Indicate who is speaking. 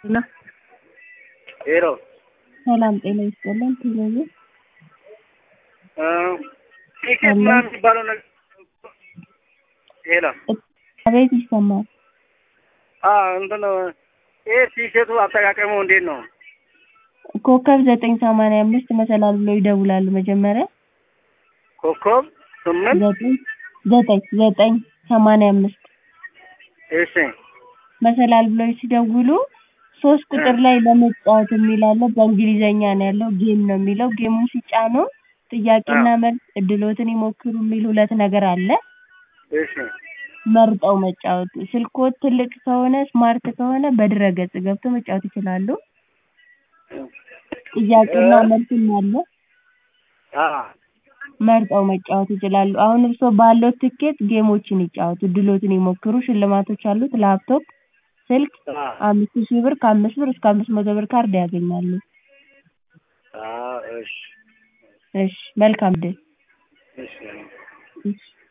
Speaker 1: እና
Speaker 2: ሄሎ
Speaker 1: ሰላም ጤና ይስጥልን። ቴሌቪ
Speaker 2: ቲኬት ምናምን የሚባለው ነገር ሄሎ
Speaker 1: አቤት ይሰማል።
Speaker 2: እንትን ይሄ ቲኬቱ አጠቃቀሙ እንዴት ነው?
Speaker 1: ኮከብ ዘጠኝ ሰማንያ አምስት መሰላል ብሎ ይደውላሉ። መጀመሪያ
Speaker 2: ኮከብ ስምንት
Speaker 1: ዘጠኝ ዘጠኝ ዘጠኝ ሰማንያ አምስት
Speaker 2: እሺ
Speaker 1: መሰላል ብለው ሲደውሉ ሶስት ቁጥር ላይ ለመጫወት የሚል አለ። በእንግሊዘኛ ነው ያለው። ጌም ነው የሚለው። ጌሙን ሲጫኑ ጥያቄና መልስ እድሎትን ይሞክሩ የሚል ሁለት ነገር አለ።
Speaker 2: እሺ
Speaker 1: መርጠው መጫወት። ስልክዎት ትልቅ ከሆነ ስማርት ከሆነ በድረ-ገጽ ገብተው መጫወት ይችላሉ። ጥያቄና መልስም አለ።
Speaker 2: አዎ
Speaker 1: መርጠው መጫወት ይችላሉ። አሁን እርስዎ ባለው ትኬት ጌሞችን ይጫወቱ፣ እድሎትን ይሞክሩ። ሽልማቶች አሉት። ላፕቶፕ፣ ስልክ አምስት ሺህ ብር ከአምስት ብር እስከ አምስት መቶ ብር ካርድ ያገኛሉ።
Speaker 2: አዎ እሺ
Speaker 1: እሺ መልካም ድል።
Speaker 2: እሺ
Speaker 1: እሺ